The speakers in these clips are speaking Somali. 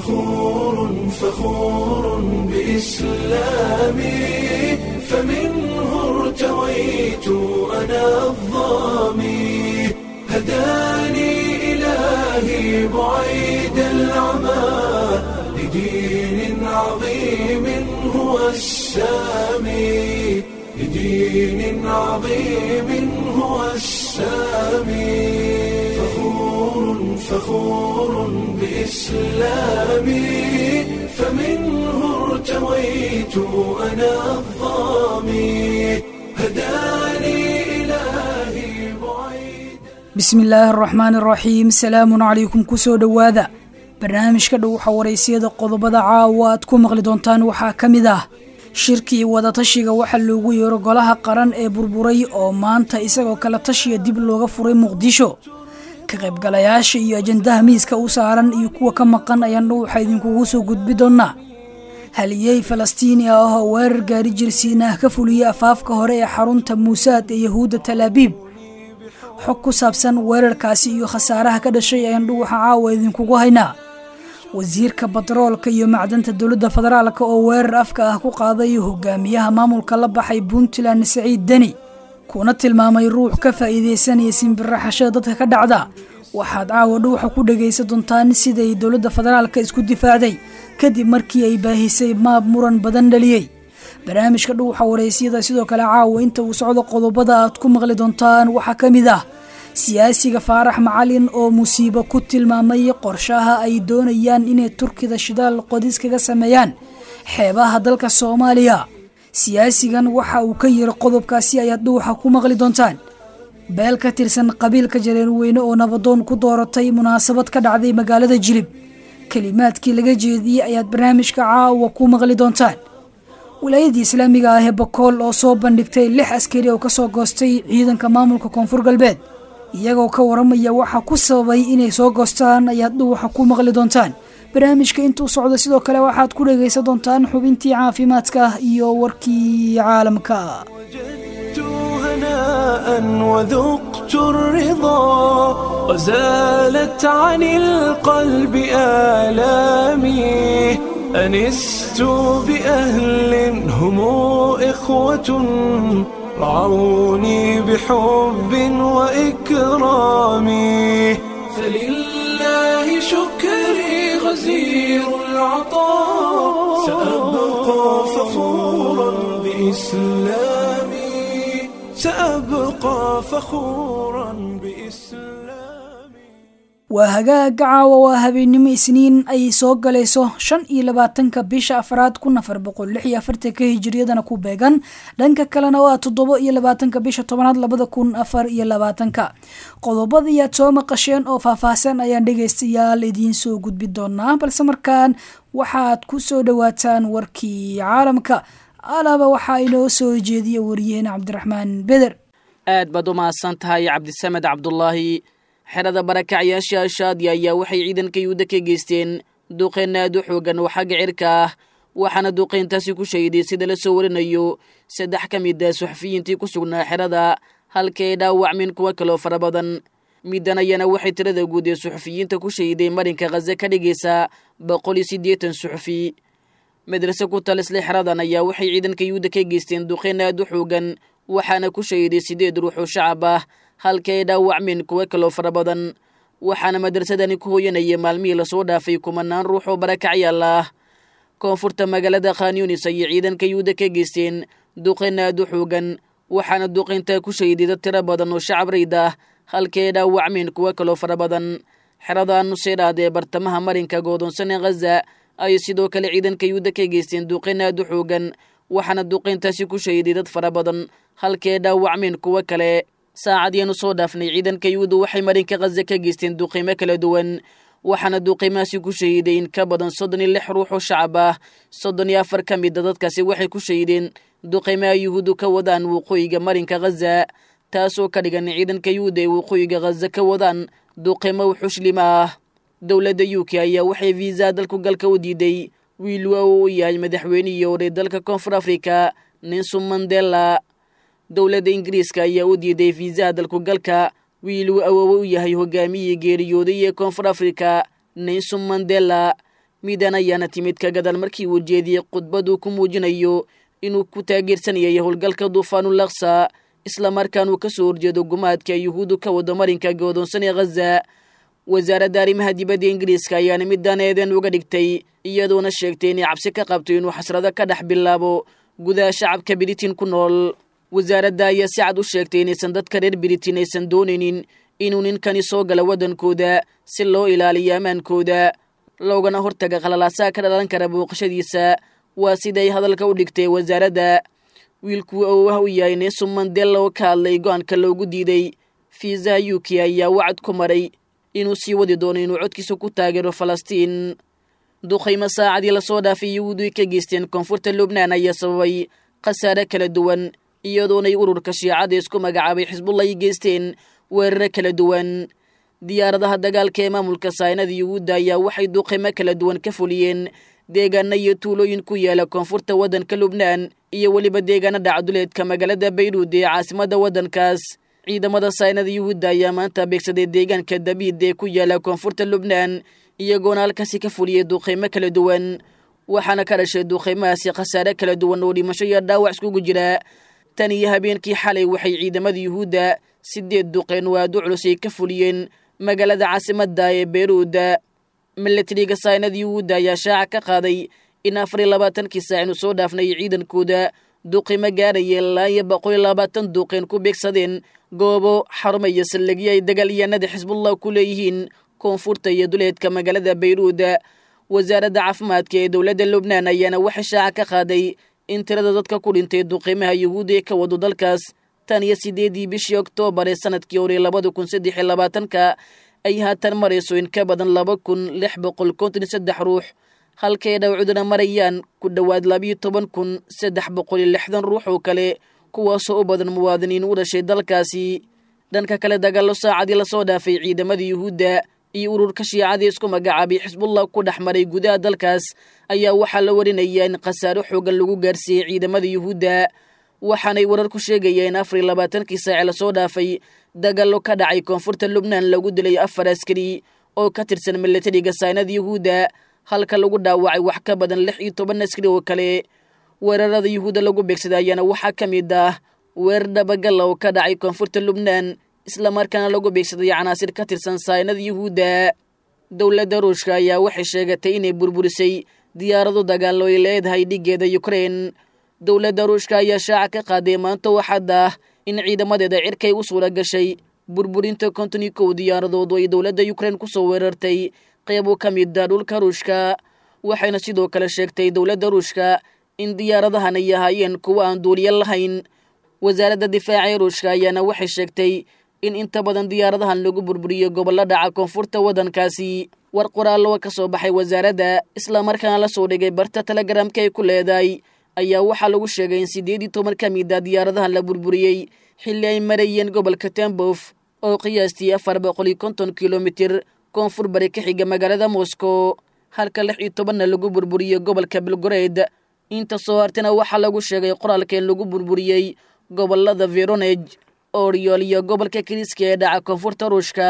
فخور فخور بإسلامي فمنه ارتويت أنا الظامي هداني إلهي بعيد العمى لدين عظيم هو السامي لدين عظيم هو السامي فخور فخور بإسلامي فمنه ارتويت أنا الظامي هداني إلهي بعيد bismi illaahi araxmaani araxiim salaamun calaykum kusoo dhowaada barnaamijka dhow xawareysiyada qodobada caawa aad ku maqli doontaan waxaa ka mid ah shirkii wadatashiga waxaa loogu yeero golaha qaran ee burburay oo maanta isagoo kale tashiya dib looga furay muqdisho ka qaybgalayaasha iyo ajandaha miiska u saaran iyo kuwa ka maqan ayaan dhowxa idinkugu soo gudbi doonnaa haliyey falastiini ah oo weerar gaari jirsiinah ka fuliyey afaafka hore ee xarunta muusaad ee yahuudda talaabiib xog ku saabsan weerarkaasi iyo khasaaraha ka dhashay ayaan dhuwaxa caawa idinkugu haynaa wasiirka batroolka iyo macdanta dowladda federaalk oo weerar afka ah ku qaaday hogaamiyaha maamulka la baxay puntland saciid deni kuna tilmaamay ruux ka faa'iidaysanaya simbiraxashada dadka ka dhacda waxaad caawa dhuwaxa ku dhagaysan doontaan siday dowladda federaalka isku difaacday kadib markii ay baahisay maab muran badan dhaliyey barnaamijka dhuwaxa waraysyada sidoo kale caawa inta uu socdo qodobada aad ku maqli doontaan waxaa ka mid ah siyaasiga faarax macalin oo musiibo ku tilmaamay qorshaha ay doonayaan inay turkida shidaal qodis kaga sameeyaan xeebaha dalka soomaaliya siyaasigan waxa uu ka yiri qodobkaasi ayaad dhuwaxa ku maqli doontaan beel ka tirsan qabiilka jareerweyne oo nabadoon ku dooratay munaasabad ka dhacday magaalada jilib kelimaadkii laga jeediyey ayaad barnaamijka caawa ku maqli doontaan wilaayadii islaamiga ah ee bakool oo soo bandhigtay lix askari oo kasoo goostay ciidanka maamulka koonfur galbeed iyagoo ka waramaya waxa ku sababay inay soo goostaan ayaad dhuwaxa ku maqli doontaan barnaamijka intuu socdo sidoo kale waxaad ku dhagaysan doontaan xubintii caafimaadka iyo warkii caalamka وجدت هناء وذقت الرضا وزالت عن القلب آلامي أنست بأهل هم إخوة رعوني بحب وإكرام فلله شكري غزير العطاء سأبقى فخورا بإسلامي سأبقى فخورا بإسلامي waa hagaag caawa waa habeennimo isniin ay soo galayso shan iyo labaatanka bisha afraad kun afar boqol lix iyo afartanka hijiriyadana ku beegan dhanka kalena waa toddobo iyo labaatanka bisha tobanaad labada kun afar iyo labaatanka qodobadii aad soo maqasheen oo faahfaahsan ayaan dhegaystayaal idiin soo gudbi doonaa balse markaan waxaad ku soo dhowaataan warkii caalamka alaaba waxaa inoo soo jeediya wariyaheen cabdiraxmaan beder aad baad u mahadsan tahay cabdisamed cabdulaahi xerada barakacyaasha shaadiya ayaa waxay ciidanka yuhuudda ka geysteen duqeyn aad u xoogan oo xagga cirka ah waxaana duqeyntaasi ku shahiday sida la soo warinayo saddex ka mid a suxufiyiintii ku sugnaa xerada halka ay dhaawacmeen kuwo kaloo fara badan middan ayana waxay tirada guud ee suxufiyiinta ku shahiday marinka khaze ka dhigaysaa boqol iyo siddeetan suxufi madrase ku talisle xeradan ayaa waxay ciidanka yuhuudda ka geysteen duqeyn aad u xoogan waxaana ku shahiday siddeed ruux oo shacab ah halka ay dhaawacmeen kuwo kaloo fara badan waxaana madrasadani ku hooyanaya maalmihii lasoo dhaafay kumanaan ruux oo barakacyaal ah koonfurta magaalada khanyunis ayay ciidanka yuhuudda ka geysteen duqeyn aad u xoogan waxaana duqeyntaa ku shahiday dad tiro badan oo shacab rayd ah halka ay dhaawacmeen kuwo kaloo fara badan xerada nuseydhaad ee bartamaha marinka goodoonsan ee khaza ayay sidoo kale ciidanka yuhuudda ka geysteen duqeyn aad u xoogan waxaana duqeyntaasi ku shahiday dad fara badan halka ay dhaawacmeen kuwo kale saacadiianu soo dhaafnay ciidanka yuhuudda waxay marinka khaza ka geysteen duqiimo kala duwan waxaana duqiimahaasi ku shahiday in ka badan soddon iyo lix ruux oo shacab ah soddon iyo afar ka mida dadkaasi waxay ku shahideen duqiimaha yuhuuddu ka wadaan waqooyiga marinka khaza taasoo ka dhigan ciidanka yuhuudda ay waqooyiga khaza ka wadaan duqiimo xuslima ah dowladda u k ayaa waxay viisa dalku galka u diiday wiil waa uu yahay madaxweynihii hore dalka koonfur afrika ninson mandela dowladda ingiriiska ayaa u diiday fiisaha dalku galka wiil uu awoowe u yahay hogaamiyii geeriyooday ee koonfur afrika nelson mandela midan ayaana timid ka gadal markii uu jeediyey khudbaduu ku muujinayo inuu ku taageersanayay howlgalka duufaanulaksa islamarkaanuu ka soo horjeedo gumaadka yuhuuddu ka wado marinka goodoonsan ee khaza wasaaradda arrimaha dibadda ingiriiska ayaana midaan eedeen uga dhigtay iyadoona sheegtay inay cabsi ka qabto inuu xasrado ka dhex bilaabo gudaha shacabka britain ku nool wasaaradda ayaa si cad u sheegtay inaysan dadka reer britain aysan doonaynin inuu ninkani soo gala waddankooda si loo ilaaliyo ammaankooda loogana hortaga khalalaasaha ka dhalan kara booqashadiisa waa siday hadalka u dhigtay wasaaradda wiilkuu awowah u yahay nelson mandela oo ka hadlay go-aanka loogu diiday fiisaha u k ayaa wacad ku maray inuu sii wadi doono inuu codkiisa ku taageero falastiin duqaymo saacadii lasoo dhaafay yuhuudu ay ka geysteen koonfurta lubnaan ayaa sababay khasaare kala duwan iyadoonay ururka shiicada isku magacaabay xisbullah ay geysteen weeraro kala duwan diyaaradaha dagaalka ee maamulka saynada yuhuudda ayaa waxay duqaymo kala duwan ka fuliyeen deegaana iyo tuulooyin ku yaala koonfurta waddanka lubnaan iyo weliba deegaana dhacduleedka magaalada bayruud ee caasimadda waddankaas ciidamada saynada yuhuudda ayaa maanta beegsaday deegaanka dabiid ee ku yaala koonfurta lubnaan iyagoona halkaasi ka fuliyey duqaymo kala duwan waxaana ka dhashay duqaymahaasi khasaare kala duwan oo dhimasho iyo dhaawac iskugu jira tan iyo habeenkii xalay waxay ciidamada yuhuudda sideed duqeen oo aad u culus ay ka fuliyeen magaalada caasimadda ee beyruud milatariga saynada yuhuudda ayaa shaaca ka qaaday in afar iyo labaatankii saac inu soo dhaafnay ciidankooda duqimo gaaraya ilaa iyo boqol iyo labaatan duqeen ku beegsadeen goobo xarumo iyo saldhigyo ay dagaalyahanada xisbullah ku leeyihiin koonfurta iyo duleedka magaalada bayruud wasaaradda caafimaadka ee dowladda lubnaan ayaana waxay shaaca ka qaaday in tirada dadka ku dhintay duqimaha yuhuudda ee ka wado dalkaas tan iyo sideedii bishii oktoobar ee sanadkii hore labada kun saddex iyo labaatanka ay haatan marayso in ka badan laba kun lix boqol konton iyo saddex ruux halkay dhawcuduna marayaan ku dhowaad labiyo toban kun saddex boqol iyo lixdan ruux oo kale kuwaasoo u badan muwaadiniin u dhashay dalkaasi dhanka kale dagaallo saacadii lasoo dhaafay ciidamada yuhuudda iyo ururka shiicadii isku magacaabay xisbullah ku dhex maray gudaha dalkaas ayaa waxaa la warinayaa in khasaaro xoogan lagu gaarsiiyey ciidamada yuhuudda waxaanay warar ku sheegayeen afar iyo labaatankii saace lasoo dhaafay dagaallo ka dhacay koonfurta lubnaan lagu dilay afar askari oo ka tirsan milatariga saynada yuhuudda halka lagu dhaawacay wax ka badan lix iyo toban askari oo kale weerarada yuhuudda lagu beegsaday ayaana waxaa ka mid ah weerar dhabagalla oo ka dhacay koonfurta lubnaan islamarkaana lagu beegsaday canaasir ka tirsan saynada yuhuudda dowladda ruushka ayaa waxay sheegatay inay burburisay diyaarado dagaallo ay leedahay dhigeeda yukrain dowladda ruushka ayaa shaaca ka qaaday maanta waxaad ah in ciidamadeeda cirkay u suura gashay burburinta konton iyo kow diyaaradood oo ay dowladda yukrain ku soo weerartay qeybo ka mida dhulka ruushka waxayna sidoo kale sheegtay dowladda ruushka in diyaaradahan ay ahaayeen kuwo aan duuliya lahayn wasaaradda difaaca ee ruushka ayaana waxay sheegtay in inta badan diyaaradahan lagu burburiyo gobollo dhaca koonfurta waddankaasi war qoraallo ka soo baxay wasaaradda islamarkaana la soo dhigay barta telegaraamka ay ku leedahay ayaa waxaa lagu sheegay in siddeed iyo toban ka mid a diyaaradahan la burburiyey xilli ay marayeen gobolka tembof oo qiyaastii afar boqol iyo konton kilomitir koonfur bari ka xiga magaalada moscow halka lix iyo tobanna lagu burburiyo gobolka belgored inta soo hartana waxaa lagu sheegay qoraalka in lagu burburiyey gobolada veronej oriol iyo gobolka kiriska ee dhaca koonfurta ruushka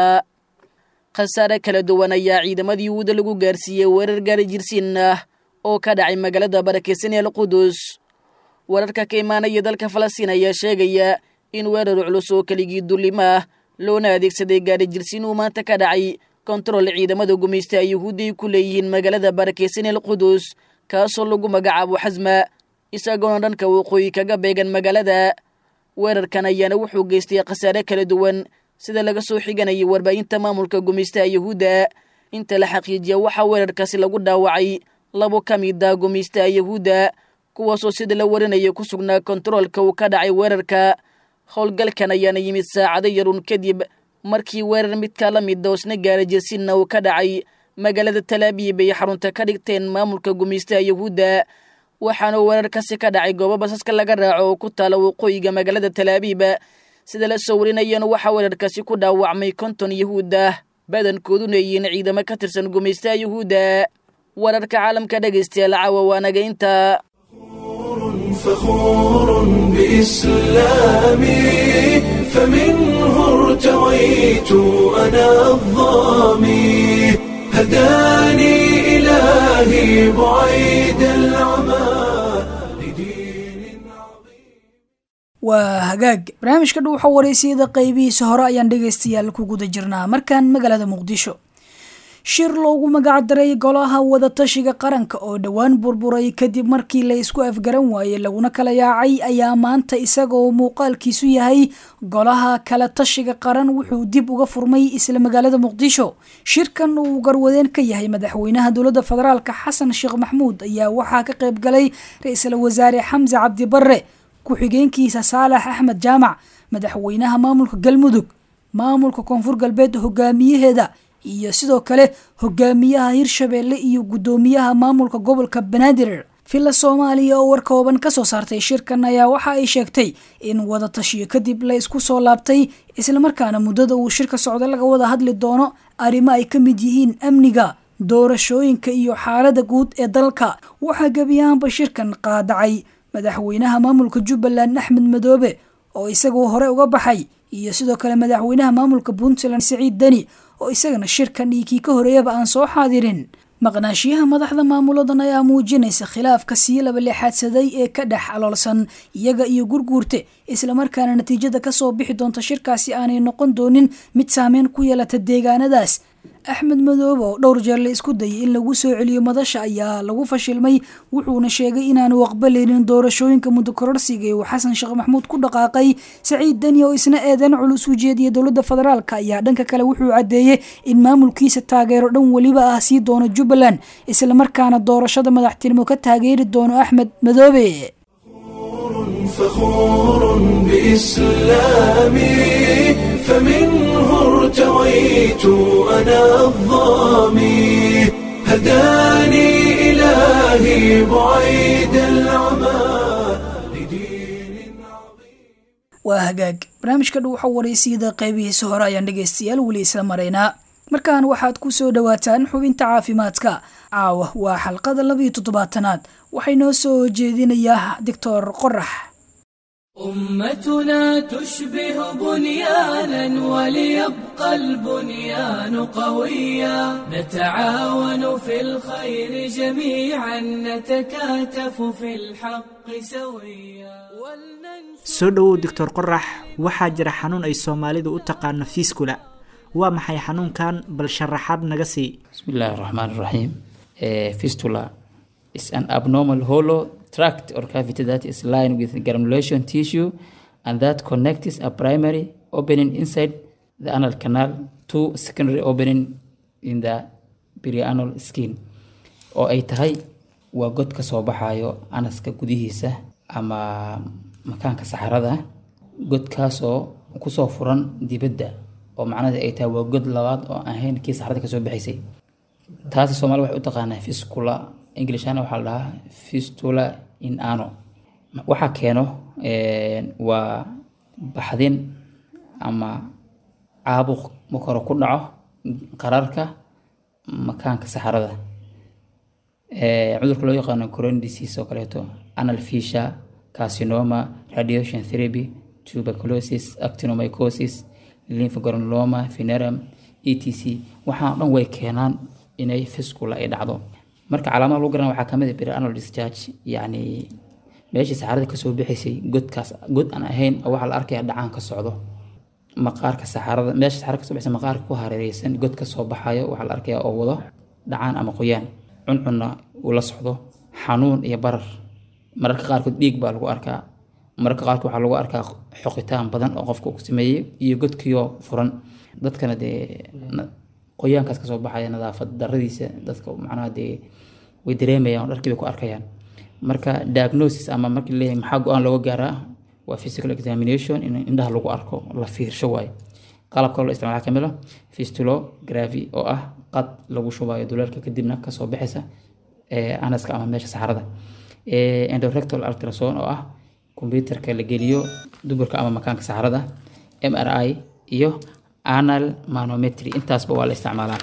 khasaare kala duwan ayaa ciidamadii yuhuuda lagu gaarsiiyey weerar gaari jirsiin ah oo ka dhacay magaalada barakeysan ee alqudus wararka ka imaanaya dalka falastiin ayaa sheegaya in weerar culus oo keligii dullimo ah loona adeegsaday gaari jirsiin uu maanta ka dhacay kontarool ciidamada gumaysta ay yuhuudda ay ku leeyihiin magaalada barakeysan ee alqudus kaasoo lagu magacaabo xasma isagoona dhanka waqooyi kaga beegan magaalada weerarkan ayaana wuxuu geystay khasaare kala duwan sida laga soo xiganayay warbaahinta maamulka gumaystaha yuhuudda inta la xaqiijiya waxaa weerarkaasi lagu dhaawacay labo ka mid ah gumaystaha yuhuudda kuwaasoo sida la warinaya ku sugnaa kontaroolka uu ka dhacay weerarka howlgalkan ayaana yimid saacado yarun kadib markii weerar midka la mida oosna gaara jesinna uu ka dhacay magaalada talaabiib ay xarunta ka dhigteen maamulka gumaystaha yuhuudda waxaana weerarkaasi ka dhacay goobo basaska laga raaco oo ku taala waqooyiga magaalada talaabiib sida la soo warinayeen waxaa weerarkaasi ku dhaawacmay konton yuhuud ah badankooduna yihiin ciidamo ka tirsan gumaystaha yuhuudda wararka caalamka dhegaystayaal caawa waanaga inta فخور بإسلامي فمنه ارتويت أنا الظامي هداني إلهي بعيد العمى لدين waa hagaag barnaamijka dhuuxa wareysiyada qeybihiisa hore ayaan dhegaystayaal ku guda jirnaa markaan magaalada muqdisho shir loogu magac daray golaha wadatashiga qaranka oo dhowaan burburay kadib markii la isku afgaran waayey laguna kala yaacay ayaa maanta isagoo muuqaalkiisu yahay golaha kala tashiga qaran wuxuu dib uga furmay isla magaalada muqdisho shirkan uu garwadeen ka yahay madaxweynaha dowladda federaalk xasan sheekh maxmuud ayaa waxaa ka qayb galay ra-iisul wasaare xamse cabdi barre ku-xigeenkiisa saalax axmed jaamac madaxweynaha maamulka galmudug maamulka koonfur galbeed hogaamiyaheeda iyo sidoo kale hogaamiyaha hirshabeelle iyo guddoomiyaha maamulka gobolka banaadir villa soomaaliya oo war kooban kasoo saartay shirkan ayaa waxa ay sheegtay in wadatashiyo kadib la isku soo laabtay islamarkaana muddada uu shirka socda laga wada hadli doono arrimo ay ka mid yihiin amniga doorashooyinka iyo xaalada guud ee dalka waxaa gebiyahaanba shirkan qaadacay madaxweynaha maamulka jubbaland axmed madoobe oo isagoo hore uga baxay iyo sidoo kale madaxweynaha maamulka puntland siciid deni oo isagana shirkan iyo kii ka horeeyaba aan soo xaadirin maqnaashiyaha madaxda maamuladan ayaa muujinaysa khilaafka sii laba leexaadsaday ee ka dhex aloolsan iyaga iyo gurguurte islamarkaana natiijada kasoo bixi doonta shirkaasi aanay noqon doonin mid saameyn ku yeelata deegaanadaas axmed madoobe oo dhowr jeer la isku dayay in lagu soo celiyo madasha ayaa lagu fashilmay wuxuuna sheegay inaanu aqbalaynin doorashooyinka muddo kororsiga ee uu xasan sheekh maxmuud ku dhaqaaqay saciid deni oo isna eedeyn culus u jeediya dowladda federaalk ayaa dhanka kale wuxuu caddeeyey in maamulkiisa taageero dhan weliba ah sii doono jubbaland islamarkaana doorashada madaxtinimo ka taageeri doono axmed madoobe فخور بإسلامي فمنه ارتويت أنا الظامي هداني إلهي بعيد العمى لدين عظيم waa hagaag barnaamijka dhuuxa wareysiyada qeybihiisa hore ayaan dhegaystayaal weli isla maraynaa markaan waxaad ku soo dhowaataan xubinta caafimaadka caawa waa xalqada labiyo toddobaatanaad waxay noo soo jeedinayaa doctor qorax أمتنا تشبه بنيانا وليبقى البنيان قويا نتعاون في الخير جميعا نتكاتف في الحق سويا ولننشر soo dhowow doctor qorax waxaa jira xanuun ay soomaalidu u taqaano fiiskula waa maxay xanuunkan bal sharaxaad naga sii بسم الله الرحمن الرحيم Uh, fistula is an abnormal hollow tract or cavity that is lined with granulation tissue and that connects a primary opening inside the anal canal to secondary opening in the perianal skin oo ay tahay waa god ka soo baxayo anaska gudihiisa ama makaanka saxarada godkaasoo kusoo furan dibadda oo macnaheedu ay tahay waa god labaad oo aan ahayn kii saxarada kasoo baxaysay taasi soomaali waxay u taqaanaa fiscula englishana waxaa la dhahaa fistula in ano waxaa keeno een, waa baxdin ama caabuq makoro ku dhaco qararka makaanka saxarada Ee, cudurka loo yaqaano coron disease oo kaleeto anal fissure carcinoma radiation therapy tuberculosis actinomycosis lymphogranuloma venerum etc waxaan o dhan way keenaan inay fiscula ay dhacdo marka calaamada lagu garan waxaa kamid ah perianal discharge yacni meeshii saxarada kasoo bixaysay godkaas god aan ahayn oo waxaa la arkaya dhacaan ka socdo maqaarka saxarada meesha saxarada kasoo baxaysa maqaarka ku hareereysan god ka soo baxayo waxaa la arkaya oo wado dhacaan ama qoyaan cuncunna uu la socdo xanuun iyo barar mararka qaarkood dhiig baa lagu arkaa mararka qaarkood waxaa lagu arkaa xoqitaan badan oo qofka uu sameeyey iyo godkiioo furan dadkana dee na- qoyaankaas kasoo baxaya nadaafad daradiisa dadka macnaha dee way dareemayaan oo dharkii bay ku arkayaan marka diagnosis ama markii leeyahay maxaa go-aan looga gaaraa waa physical examination in indhaha lagu arko la fiirsho waaye qalabka loo isticmaala kamid ah fistulography oo ah qad lagu shubayo duleelka kadibna kasoo baxaysa ee anaska ama meesha saxarada Ee, endorectal ultrasound oo ah kombyutarka la geliyo duburka ama makaanka saxarada mri iyo anal manometry intaasba waa la isticmaalaa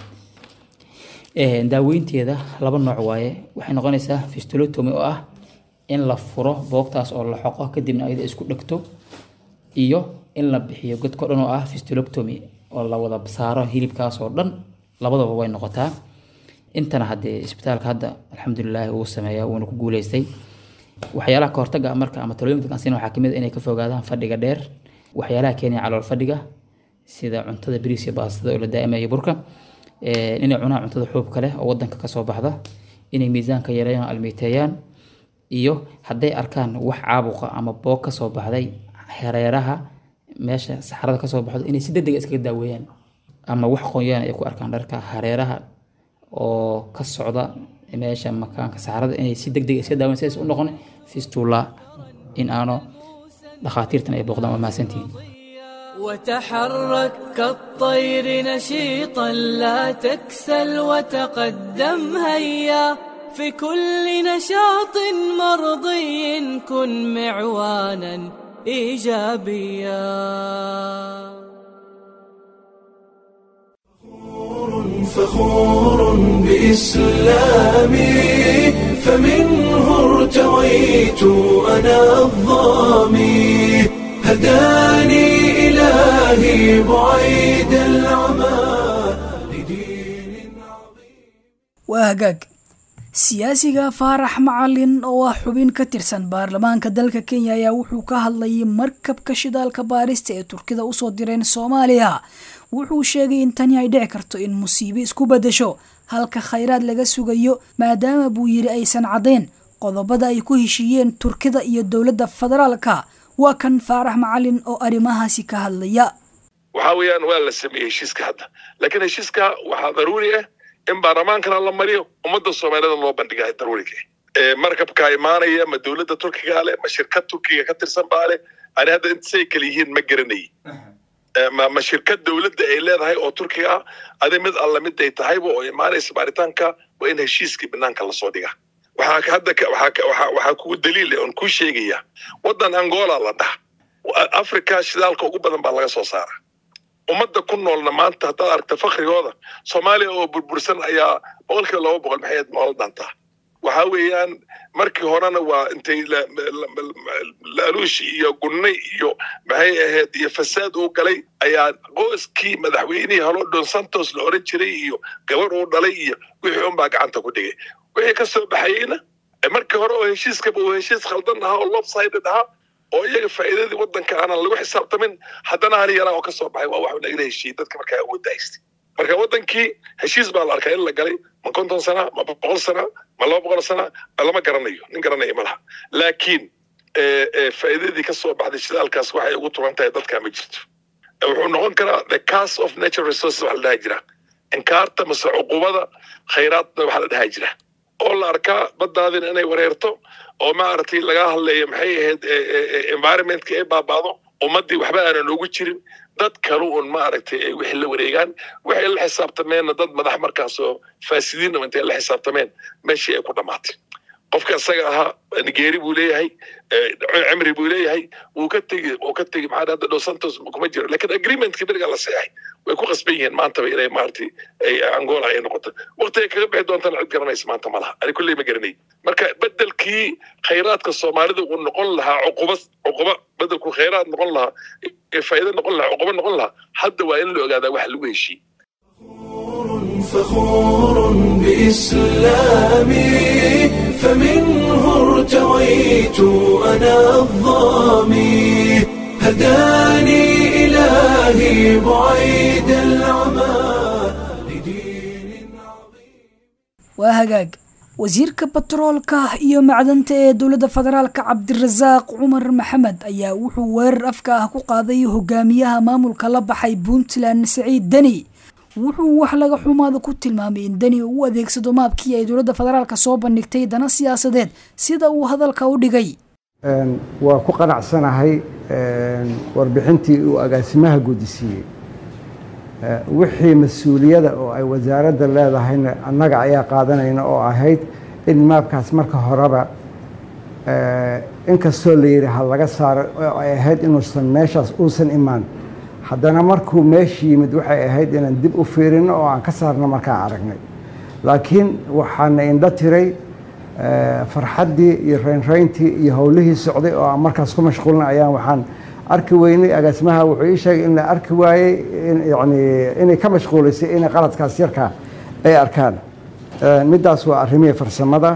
Ee, daaweynteeda laba nooc waaye waxay noqonaysaa fistulotomy oo ah in la furo boogtaas oo la xoqo kadibna ayada isku dhegto iyo in la bixiyo godko dhan oo ah fistuloctomy oo la wada saaro hilibkaas oo dhan labadaba way noqotaa intana haddee isbitaalka hadda alxamdulilahi wuu sameeyaa wuuna ku guuleystay waxyaalaha kahortaga ah marka ama talooyinka kansina waxaa kamid ah inay ka fogaadaan fadhiga dheer waxyaalaha keenaya calool fadhiga sida cuntada bariis iyo baastada oo la daa'ima iyo burka Eh, inay cunaan cuntada xuubka leh oo wadanka kasoo baxda inay miisaanka yareeyaan almiiteeyaan iyo hadday arkaan wax caabuqa ama boog kasoo baxday hareeraha meesha saxarada kasoo baxdo inay si degdega iskaga daaweeyaan ama wax qoyaan ay ku arkaan dharka hareeraha oo ka socda meesha makaanka saxarada inay si degdega iska daaweeyaan si aysan u noqon fistula in aano dhakhaatiirtan ay booqdaan waa mahadsantihiin وتحرك كالطير نشيطا لا تكسل وتقدم هيا في كل نشاط مرضي كن معوانا ايجابيا فخور بإسلامي فمنه ارتويت أنا الظامي هداني إلهي بعيد العمى لدين عظيم waa hagaag siyaasiga faarax macalin oo ah xubin ka tirsan baarlamaanka dalka kenya ayaa wuxuu ka hadlayay markabka shidaalka baarista ee turkida usoo direen soomaaliya wuxuu sheegay in tani ay dhici karto in musiibo isku bedesho halka khayraad laga sugayo maadaama buu yidhi aysan caddayn qodobada ay ku heshiiyeen turkida iyo dowladda federaalka waa kan faarax macalin oo arrimahaasi ka hadlaya waxaa weeyaan waa la sameeyey heshiiska hadda laakiin heshiiska waxaa daruuri ah in baarlamaankana la mariyo ummadda soomaalida loo bandhiga daruuriga ah markabka imaanaya ma dowladda turkiga leh ma shirkad turkiga ka tirsan baa leh ani hadda intasay kala yihiin ma garanayay ma ma shirkad dowladda ay leedahay oo turkiga ah adi mid alla mid ay tahayba oo imaanaysa baaritaanka waa in heshiiskii banaanka lasoo dhiga waxaa hadda ka- waxaa ka- waxaa waxaa kugu daliil ah oon kuu sheegaya waddan angola la dhaha africa shidaalka ugu badan baa laga soo saara ummadda ku noolna maanta haddaad aragta fakrigooda soomaaliya oo burbursan ayaa boqolkiiba laba boqol maxay ahayd nolol dhantaa waxaa weeyaan markii horena waa intay la- la- la- laaluush iyo gunne iyo maxay ahayd iyo fasaad uu galay ayaa qoyskii madaxweynihii halo don santos la oran jiray iyo gabar uu dhalay iyo wixii unbaa gacanta ku dhigay wixii ka soo baxayeyna eh, markii hore oo heshiiskaba uu heshiis khaldan ahaa oo lopsided ahaa oo iyaga faa'iidadii waddanka aanan lagu xisaabtamin haddana hal yaraa oo ka soo baxay waa wax nagala heshiiyey dadka markaa awoodda haystay marka waddankii heshiis baa la arkaa in la galay ma konton sana ma boqol sana ma laba boqol sana lama garanayo nin garanaya ma laha laakiin eh, eh, faa'iidadii ka soo baxday shidaalkaas waxay ugu turan tahay dadkaa ma jirto Eh, wuxuu noqon karaa the cast of natural resources waxa la dhaha jira inkaarta mase cuqubada khayraadna waxa la dhaha jira oo la arkaa baddaadina inay wareerto oo maaragtay laga hadlayo maxay ahayd eh, eh, eh, environmentka ay baabaado ummaddii waxba aanan ugu jirin dad kalu un maaragtay ay wixii la wareegaan waxay la xisaabtameenna dad madax markaas oo faasidiin intay la xisaabtameen meeshii ay ku dhammaatay qofka isaga ahaa nigeeri buu leeyahay eh, cimri buu leeyahay wuu ka tegi wuu ka tegi maxaa hadda dos santos kuma jiro lakin agreementkii beriga la seexay way ku qasban yihiin maantaba inay maaragtay ay angola ay noqoto waqtiga kaga bixi doontana cid garanaysa maanta ma laha ani kulley ma garanay marka bedelkii khayraadka soomaalida uu noqon lahaa cuquba cuquba bedelku khayraad noqon lahaa ee faa'iido noqon lahaa cuquba noqon lahaa hadda waa in la ogaadaa waxa lagu heshiiyey فخور بإسلامي فمنه ارتويت أنا الظامي هداني إلهي بعيد العمى لدين عظيم waa hagaag wasiirka batroolka iyo macdanta ee dowladda federaalka cabdirasaaq cumar maxamed ayaa wuxuu weerar afka ah ku qaaday hogaamiyaha maamulka la baxay puntland saciid deni wuxuu wax laga xumaada ku tilmaamay in deni uu u adeegsado maabkii ay dowladda federaalka soo bandhigtay dana siyaasadeed sida uu hadalka u dhigay Een, waa ku qanacsanahay een, warbixintii uu agaasimaha gudisiiyey Eh, wixii mas-uuliyada oo ay wasaaradda leedahayna annaga ayaa qaadanayna oo ahayd in maabkaas marka horeba eh, inkastoo la yidhi ha laga saaro oo ay ahayd inuusan meeshaas uusan imaan haddana markuu meesha yimid waxay ahayd inaan dib u fiirino oo aan ka saarno markaan aragnay laakiin waxaana indho tiray eh, farxaddii iyo reynreyntii iyo howlihii socday oo aan markaas ku mashquulna ayaan waxaan arki weynay agaasimaha wuxuu ii sheegay in la arki waayey in- yacni inay ka mashquulaysay inay qaladkaas yarkaa ay arkaan middaas waa arrimihii farsamada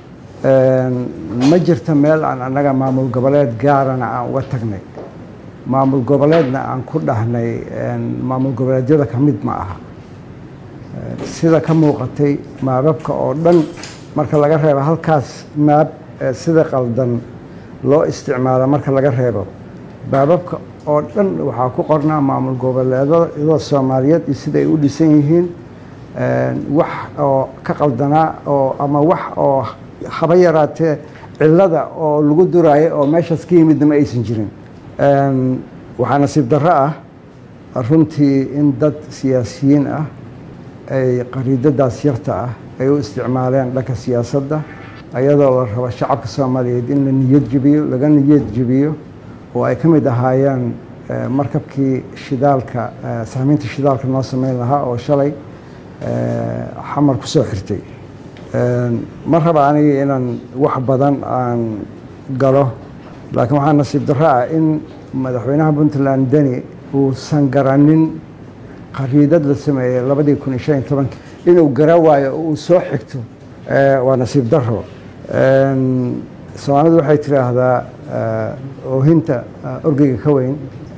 ma jirto meel aan annaga maamul goboleed gaarana aan uga tagnay maamul goboleedna aan ku dhahnay maamul goboleedyada ka mid ma aha sida ka muuqatay maababka oo dhan marka laga reebo halkaas maab sida qaldan loo isticmaalo marka laga reebo baababka oo dhan waxaa ku qornaa maamul goboleedada soomaaliyeed iyo sida ay u dhisan yihiin wax oo ka qaldanaa oo ama wax oo haba yaraatee cillada oo lagu duraayo oo meeshaas ka yimidna ma aysan jirin waxaa nasiib darro ah runtii in dad siyaasiyiin ah ay qariidadaas yarta ah ay u isticmaaleen dhanka siyaasadda ayadoo la rabo shacabka soomaaliyeed in la niyad jebiyo laga niyad jebiyo oo ay ka mid ahaayeen markabkii shidaalka sahmiinta shidaalka noo sameyn lahaa oo shalay xamar ku soo xirtay ma raba aniga inaan wax badan aan galo laakiin waxaa nasiib darro ah in madaxweynaha puntland deni uusan garanin qariidad la sameeyey labadii kun iyo shan iyo tobankii inuu gara waayo oo uu soo xigto waa nasiib darro soomaalidu waxay tidhaahdaa oohinta orgeyga ka weyn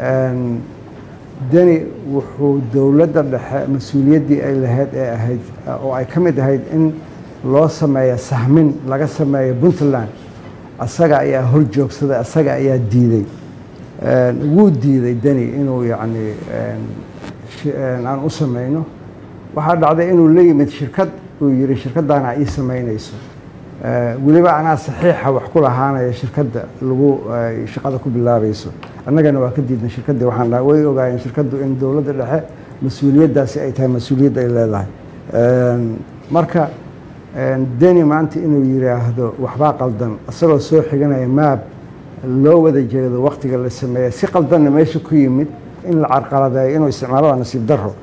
deni wuxuu dowladda dhexe mas-uuliyaddii ay lahayd ee ahayd oo ay ka mid ahayd in loo sameeyo sahmin laga sameeyo puntland asaga ayaa hor joogsaday asaga ayaa diiday wuu diiday deni inuu yacni aan u sameyno waxaa dhacday inuu la yimid shirkad uu yidhi shirkaddaana ii samaynayso weliba anaa saxiixa wax ku lahaanaya shirkadda lagu shaqada ku bilaabayso annagana waa ka diidnay shirkaddii waxaan dhaha way ogaayeen shirkaddu in dowladda dhexe mas-uuliyaddaasi ay tahay mas-uuliyadda ay leedahay marka deni maanta inuu yidhaahdo waxbaa qaldan isagoo soo xiganaya maab loo wada jeedo waktiga la sameeya si qaldanna meesha ku yimid in la carqaladeeyo inuu isticmaalo waa nasiib darro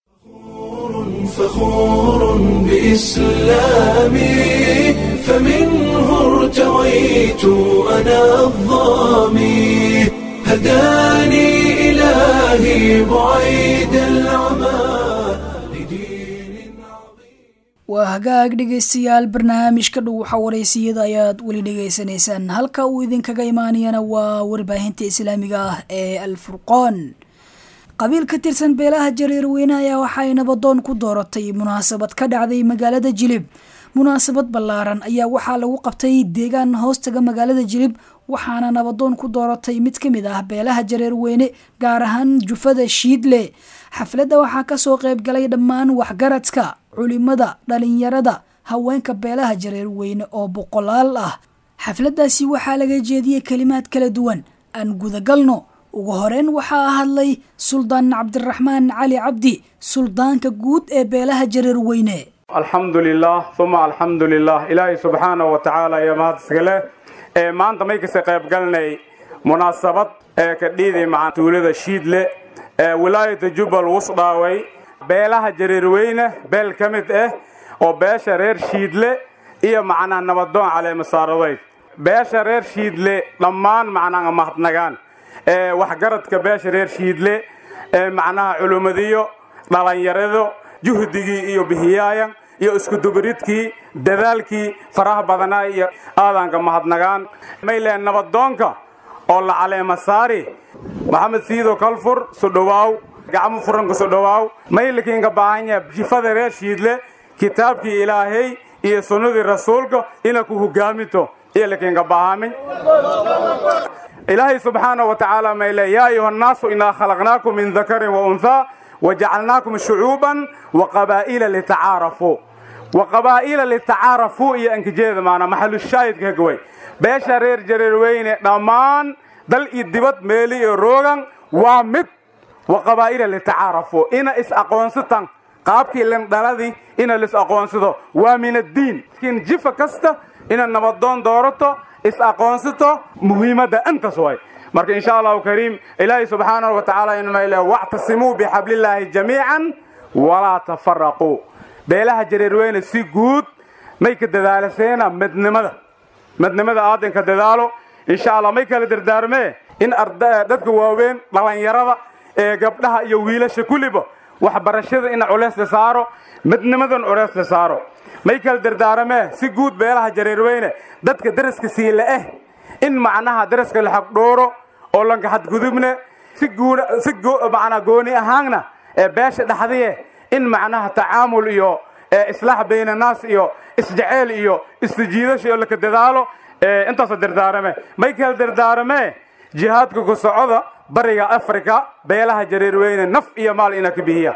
فخور بإسلامي فمنه ارتويت أنا الظامي هداني إلهي بعيد العمى لدين عظيم waa hagaag dhegaystayaal barnaamijka dhuuxa waraysiyada ayaad weli dhegaysanaysaan halka uu idinkaga imaanayana waa warbaahinta islaamiga ah ee alfurqoon qabiil ka tirsan beelaha jareerweyne ayaa waxaay nabadoon ku dooratay munaasabad ka dhacday magaalada jilib munaasabad ballaaran ayaa waxaa lagu qabtay deegaan hoostaga magaalada jilib waxaana nabadoon ku dooratay mid ka mid ah beelaha jareerweyne gaar ahaan jufada shiidle xafladda waxaa kasoo qayb galay dhammaan waxgaradka culimada dhalinyarada haweenka beelaha jareerweyne oo boqolaal ah xafladdaasi waxaa laga jeediyey kelimaad kala duwan aan gudagalno ugu horeyn waxaa hadlay suldaan cabdiraxmaan cali cabdi suldaanka guud ee beelaha jareerweyne alxamdu lilah uma alxamdu lilah ilaahay subxaanahu wa tacaala iyo mahad iskale ee maanta may kasa qayb galnay munaasabad ee ka dhiiday maca tuulada shiidle ee wilaayata jubbal wusdhaaway beelaha jareerweyne beel ka mid ah oo beesha reer shiidle iyo macnaa nabadoon caleemasaaraday beesha reer shiidle dhammaan macnaa mahadnagaan ee waxgaradka beesha reer shiidle ee macnaha culummadiyo dhallinyarado juhdigii iyo bihiyaayan iyo iskudubaridkii dadaalkii faraha badanaa iyo aadanka mahadnagaan mayleen nabadoonka oo la caleema saari maxamed siido kalfur sudhowaaw gacmo furanka sudhowaaw maylikiinka baahanya jifada reer shiidle kitaabkii ilaahay iyo sunnadii rasuulka ina ku hogaaminto iyo likiinka baahamin ilaahay subxaanaه wa tacaala mayle yaa ayuha الnaasu inaa khalaqnaakum min dakarin waunhaa wajacalnaakum shucuuban waqabaa'ila litacaarafuu waqabaa'ila litacaarafuu iyo ankijeeda maana maxalushaahidka hagaway beesha reer jareerweyne dhammaan dal iyo dibad meeli iyo roogan waa mid waqabaa'ila litacaarafuu ina is-aqoonsataan qaabkii lindhaladii ina lis-aqoonsado waa min addiin laakiin jifa kasta ina nabadoon doorato is-aqoonsato muhiimadda intaas way marka insha allahu kariim ilaahay subxaanahu wa tacaala inmayle wactasimuu bixablillaahi jamiican walaa tafaraquu beelaha jareerweyne si guud may ka dadaalaseena midnimada midnimada aadanka dadaalo insha allah may kala dardaarmee in dadka waaweyn dhallinyarada ee gabdhaha iyo wiilasha kulliba waxbarashada ina culeys la saaro midnimadan culeys la saaro may kala dardaaramee si guud beelaha jareerweyne dadka daraska siila eh in macnaha daraska la xaqdhooro oo lanka xadgudubne si guuna si macnaa gooni ahaanna ee beesha dhaxdiye in macnaha tacaamul iyo islaax bayna naas iyo isjaceyl iyo isjiidasho iyo laka dadaalo intaasoo dardaarame may kala dardaarame jihaadka ku socoda bariga africa beelaha jareerweyne naf iyo maal ina ka bihiya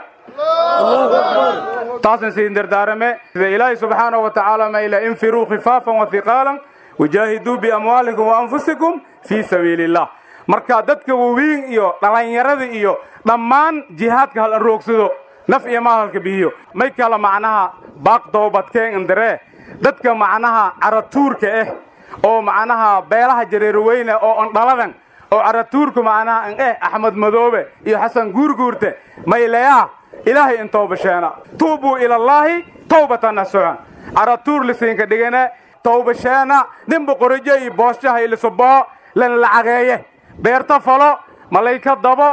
taasna siin dardaarame sida ilaahay subxaanahu wa tacaala mayla infiruu khifaafan wa hiqaalan wajaahiduu biamwaalikum wa anfusikum fii sabiili illah marka dadka waweyn iyo dhallinyarada iyo dhammaan jihaadka hal aroogsado naf iyo maal halka bihiyo may kala macnaha baaq doobadkeen indaree dadka macnaha caratuurka ah oo macnaha beelaha jareerweyne oo ondhaladan oo caratuurka macnaha an eh axmed madoobe iyo xasan guurguurte mayleyaa ilaahay in toobasheena tuubuu ilallaahi tawbatan nasucan caratuur lisiinka dhigane tawbasheena ninba qorijo iyo booshaha ilisubaho lan lacageeye beerta falo malayka dabo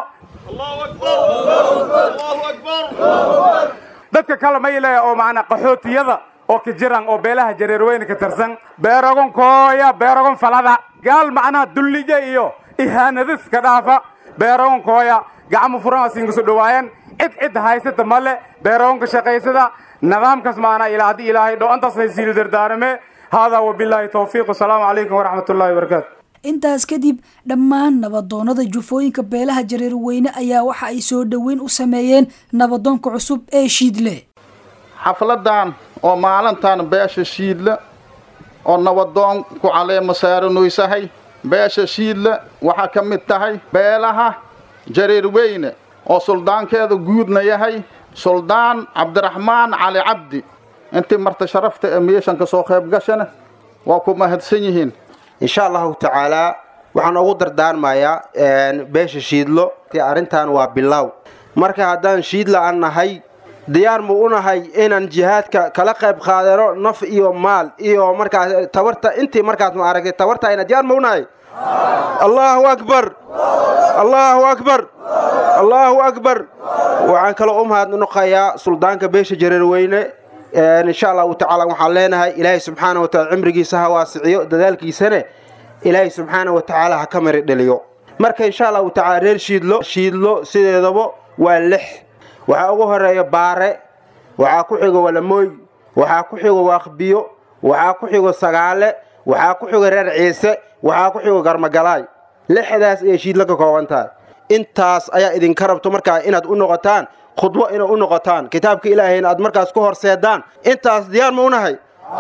dadka kale mayle oo macnaa qaxootiyada oo ka jiran oo beelaha jareerweyne ka tirsan beeragon kooya beeragon falada gaal macnaha dullija iyo ihaanadis ka dhaafa beeragon kooya gacmo furan siinkasu dhawaayeen cid cid haysata male beeragonka shaqaysada nidaamkaas macnaa ilaa haddii ilaahay dho antaas haysiil dardaarame haadaa wabilaahi tawfiiq wasalaamu calaykum waraxmat ullahi wabarakaatu intaas kadib dhammaan nabadoonnada jufooyinka beelaha jareerweyne ayaa waxa ay soo dhoweyn u sameeyeen nabadoonka cusub ee shiidle xafladan oo maalintan beesha shiidle oo nabadoon ku caleema saaranuysahay beesha shiidle waxaa ka mid tahay beelaha jareerweyne oo suldaankeeda guudna yahay suldaan cabdiraxmaan cali cabdi intii marta sharafta ee meeshanka soo qayb gashana waa ku mahadsan yihiin insha allahu tacaalaa waxaan ugu dardaarmayaa beesha shiidlo arrintan waa bilow marka haddaan shiidla aan nahay diyaar mu u nahay inaan jihaadka kala qayb qaadano naf iyo maal iyo markaas tabarta intii markaas ma aragtay tabartayna diyaar mu u nahay allahu akbar allahu akbar allahu akbar waxaan kaloo u mahadnaqayaa suldaanka beesha jareerweyne insha allahu tacaala waxaan leenahay ilaahay subxaana wa taala cimrigiisa ha waasiciyo dadaalkiisane ilaahay subxaana wa tacaala ha ka mari dheliyo marka insha allahu tacaala reer shiidlo shiidlo sideedaba waa lix waxaa ugu horeeya baare waxaa ku xigo walamooy waxaa ku xigo waaqbiyo waxaa ku xigo sagaale waxaa ku xigo reer ciise waxaa ku xigo garmagalaay lixdaas ayay shiidlo ka kooban tahay intaas ayaa idinka rabto markaa inaad u noqotaan khudbo inay u noqotaan kitaabka ilaahayna aad markaas ku horseedaan intaas diyaar ma unahay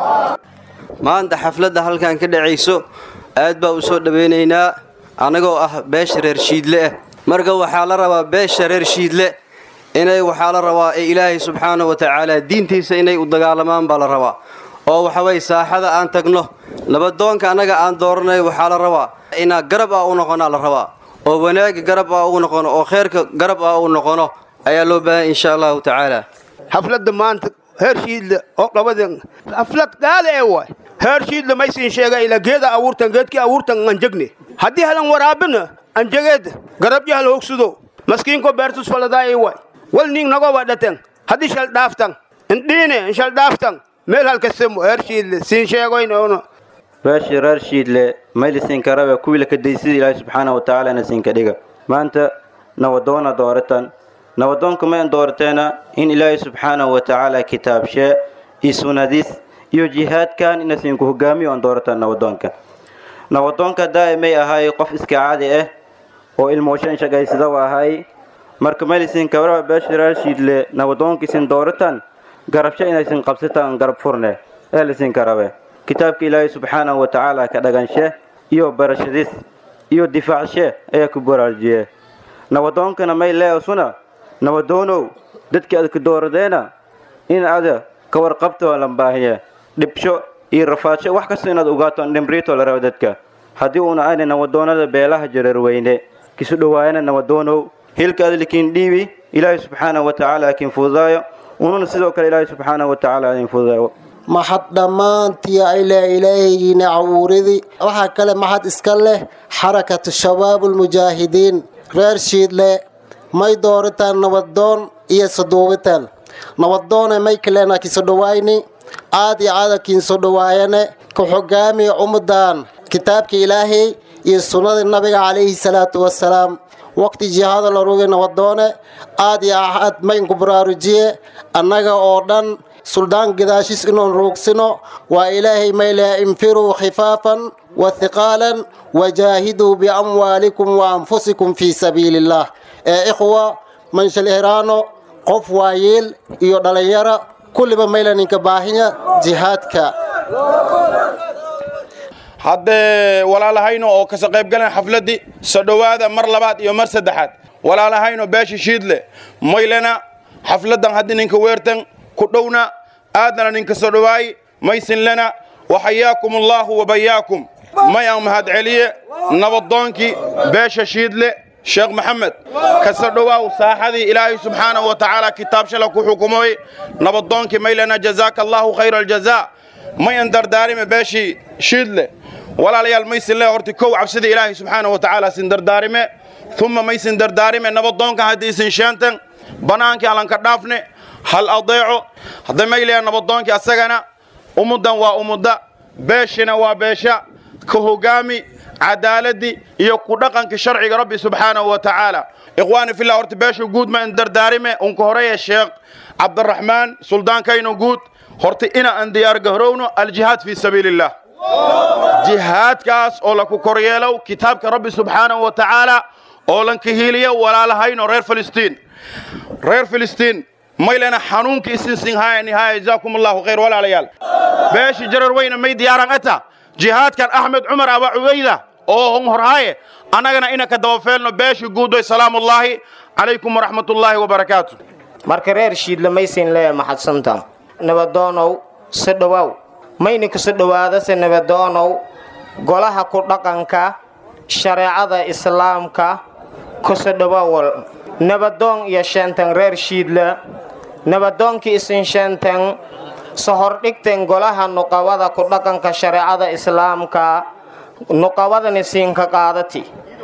maanta xafladda halkan ka dhacayso aad baa u soo dhowaynaynaa annagoo ah beesha reer shiidle ah marka waxaa la rabaa beesha reer shiidle inay waxaa la rabaa ee ilaahay subxaana wa tacaala diintiisa inay u dagaalamaan baa la rabaa oo waxaway saaxada aan tagno nabadoonka annaga aan dooranay waxaa la rabaa inaa garab ah u noqonaa la rabaa oo wanaagga garab ah ugu noqono oo khayrka garab ah u noqono ayaa loo baahan insha allahu tacaala xafladda maanta heer shiidle oo dhabadan xaflad gaada ee waay heer shiidle maysiin sheega ila geeda abuurtan geedkii abuurtan anjegne haddii halan waraabina anjegeed garabjahal hogsudo maskiinko beertus faladaay waay wal ning nago wadhaten haddii shal dhaaftan indhiine shal dhaaftan meel halkasemo heer shiidle siin sheegoynono beeshii reer shiidle maylisinka rabe kuwiila ka daysida ilaahay subxaana wa tacaala na siinka dhiga maanta nabadoona dooratan nabadoonka mayn doorateena in ilaahay subxaanahu wa tacaala kitaabshee iyo sunadiis iyo jihaadkan ina siinku hogaamiyo aan dooratan nabadoonka nabadoonka daa'imay ahay qof iska caadi ah oo ilmooshan shaqaysada u ahay marka maylisinka rabe beeshii reer shiidle nabadoonkiisin dooratan garabsho inaysin qabsataan garab furne ee lisinka rabe kitaabka ilaahay subxaanahu wa tacaala ka dhaganshe iyo barashadiis iyo difaacshe ayaa ku baraarujiye nabadoonkana may leeasuna nabadoonow dadkii aad ka dooradeena in ada ka warqabto lan baahiye dhibsho iyo rafaadsho wax kasta inaad ogaato dhimriito la rabo dadka haddii uuna ayna nabadoonada beelaha jareerweyne kisu dhowaayana nabadoonow hilka adlikiin dhiibi ilaahay subxaanahu wa tacaala kiin fududaayo ununa sidoo kale ilaahay subxaanahu wa tacaala idin fududaayo maxad dhammaantii ayle ilaahaygiina cawuuridii waxaa kale maxad iska leh xarakatu shabaabulmujaahidiin reer shiidle may dooritaan nabadoon iyo saduubitaan nabadoone may kalena kiso dhowayni aad iyo aada kiinso dhawaayane ku xogaamiya ummadan kitaabka ilaahay iyo sunnada nabiga calayhi salaatu wasalaam waqti jihaada la rogi nabadoone aad iyo aad maynku baraarujiye annaga oo dhan suldaan gadaashiis inoon roogsino waa ilaahay mayleha infiruu khifaafan wa hiqaalan wajaahiduu biamwaalikum wa anfusikum fii sabiili illaah ee ikhwa manshal-hiraano qof waayeel iyo dhallinyaro kulliba mayla ninka baahinya jihaadka haddee walaalahayno oo kasa qaybgalan xafladdii soo dhowaada mar labaad iyo mar saddexaad walaalahayno beesha shiidle maylena xafladdan haddii ninka weertan ku dhowna aadnana ninka soo dhowaayi maysinlena waxayaakum allaahu wabayaakum may aan mahadceliye nabadoonkii beesha shiidle sheekh maxamed kasa dhowaaw saaxadii ilaahay subxaanahu wa tacaala kitaab shala ku xukumooy nabadoonkii maylena jazaaka allaahu khayra aljazaa may an dardaarime beeshii shiidle walaalayaal maysinle horti kow cabsida ilaahay subxaanahu wa tacaala sin dardaarime uma maysin dardaarime nabadoonkan haddii isin sheenten bannaankii halanka dhaafne hal adeeco hadda mayleya nabadoonkii asagana umuddan waa umudda beeshina waa beesha ka hogaami cadaaladii iyo ku dhaqankii sharciga rabbi subxaanahu wa tacaala ikhwaani fillah horta beesha guud ma in dardaarime unka horeya sheekh cabdiraxmaan suldaankayno guud horta ina aan diyaargahrowno aljihaad fii sabiili illah jihaadkaas oo laku koryeelow kitaabka rabbi subxaanahu wa tacaala oo lanka hiiliyo walaalahayno reer filistiin reer filistiin maylena xanuunka isinsinhaaya nihaaya jazaakum allahu khayr walaalayaal beesha jarar weyna may diyaaran ata jihaadkan axmed cumar aba cubayda oo hon horhaaye annagana ina ka dabafeelno beesha guudoy salaamullaahi calaykum waraxmatullaahi wabarakaatu marka reer shiidle maysin lee maxadsanta nabadoonow si dhowaaw mayni kusi dhowaadase nabadoonow golaha ku dhaqanka shareecada islaamka kusi dhowaawal nabadoon iyo sheenten reer shiidle nabadoonkii isin sheenten sohordhigten golaha nuqawada ku dhaqanka shareecada islaamka nuqawadani siinka qaadati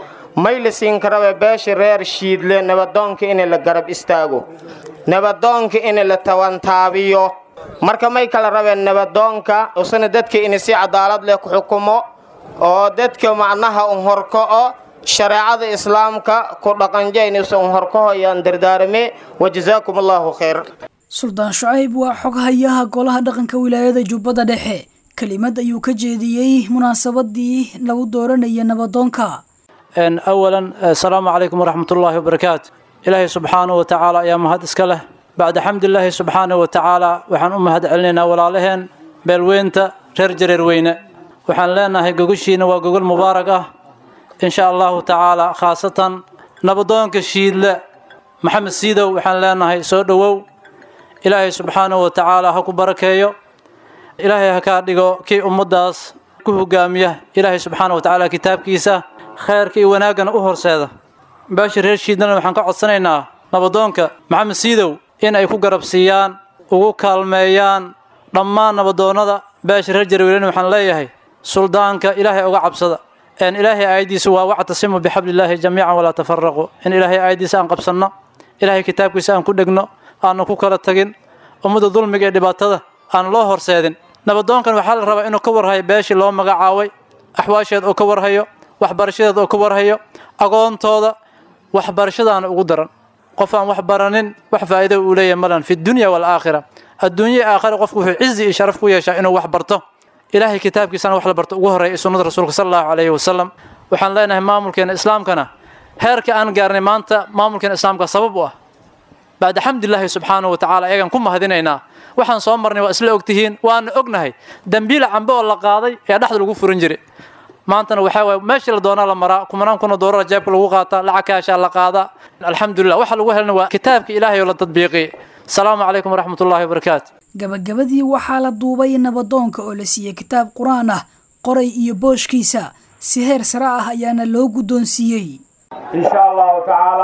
mayli siinka rabe beesha reer shiidle nabadoonka in la garab istaago nabadoonka in la tawantaabiyo marka may kala rabeen nabadoonka usana dadka in si cadaalad leh ku xukumo oo dadka macnaha un horko'o shareecada islaamka ku dhaqanjaynis un horkohoyaan dardaarame wajazaakum allaahu khayr suldaan shucayb waa xoghayaha golaha dhaqanka wilaayada jubbada dhexe kelimad ayuu ka jeediyey munaasabadii lagu dooranaya nabadoonka awalan asalaamu calaykum waraxmat ullaahi wabarakaatu ilaahay subxaanahu wa tacaala ayaa mahad iska leh bacda xamdilaahi subxaanahu wa tacaala waxaan u mahad celinaynaa walaalaheen beelweynta reer jareer weyne waxaan leenahay gogoshiina waa gogol mubaarag ah insha allahu tacaala khaasatan nabadoonka shiidle maxamed siidow waxaan leenahay soo dhowow ilaahay subxaanahu wa tacaala ha ku barakeeyo ilaahay ha kaa dhigo kii ummaddaas ku hogaamiya ilaahay subxaanahu wa tacaala kitaabkiisa khayrka iyo wanaaggana u horseeda beesha reer shiidlena waxaan ka codsanaynaa nabadoonka maxamed siidow in ay ku garab siiyaan ugu kaalmeeyaan dhammaan nabadoonnada beesha reer jarweylen waxaan leeyahay suldaanka ilaahay uga cabsada een ilaahay aayaddiisu waa wactasimu bixablillaahi jamiican walaa tafaraqu in ilaahay aayaddiisa aan qabsanno ilaahay kitaabkiisa aan ku dhegno aannu ku kala tagin ummadda dulmiga ee dhibaatada aan loo horseedin nabadoonkan waxaa la rabaa inuu ka warhayo beeshii loo magacaabay axwaasheed oo ka warhayo waxbarashadeed oo ka warhayo agoontooda waxbarashadaana ugu daran qof aan wax baranin wax faa'iido uu leeyahay malan fi dunya waalaakhira adduunya iyo aakhira qofku wuxuu cizi iyo sharaf ku yeeshaa inuu wax barto ilaahay kitaabkiisana wax la barto ugu horreeya sunnada rasuulka sala allahu calayhi wasalam waxaan leenahay maamulkeena islaamkana heerka aan gaarnay maanta maamulkeena islaamka sabab u ah bacda xamdilaahi subxaanahu wa tacaala ayagaan ku mahadinaynaa waxaan soo marnay waa isla ogtihiin waana ognahay dembiila cambe oo la qaaday ee dhexda lagu furin jiray maantana waxaa waay meeshii la doonaa la maraa kumanaan kuna doorara jeebka lagu qaataa lacag kaashaa la qaadaa alxamdulilah waxa lagu helna waa kitaabka ilaahay oo la tadbiiqiyey asalaamu calaykum waraxmat ullahi wabarakaatu gabagabadii waxaa la duubay nabadoonka oo la siiyey kitaab qur-aan ah qoray iyo booshkiisa si heer sare ah ayaana loo guddoonsiiyey insha allahu tacaala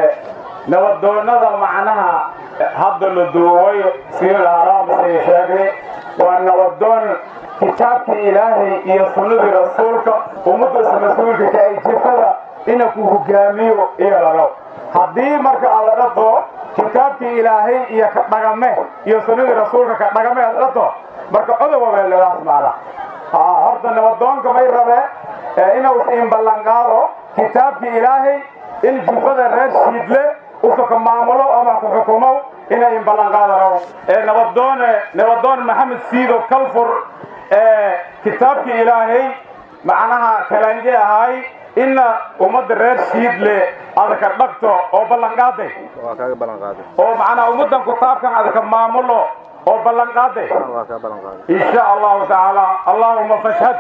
nabadoonnada macnaha hadda la duubay sida haraamsay sheegnay waa nabadoon kitaabkii ilaahay iyo sunnadii rasuulka ummaddaas mas-uulka ka ay jifada ina ku hogaamiyo iyo laro haddii marka aad la dhaqo kitaabkii ilaahay iyo ka dhagame iyo sunnadii rasuulka ka dhagame aad dhaqo marka odowa weeladaas maala haa horta nabadoonka may rabe inuu is-in ballanqaado kitaabkii ilaahay in jufada reer shiidle usuka maamulo ama ku xukumow inay in ballanqaada rabo nabadoone nabadoon maxamed siido kalfur kitaabkii ilaahay macnaha kalanje ahay ina ummadda reer shiidle adaka dhagto oo ballanqaaday oo macnaha ummaddan kutaabkan adaka maamulo oo ballanqaaday insha allahu tacaala allahuma fashhad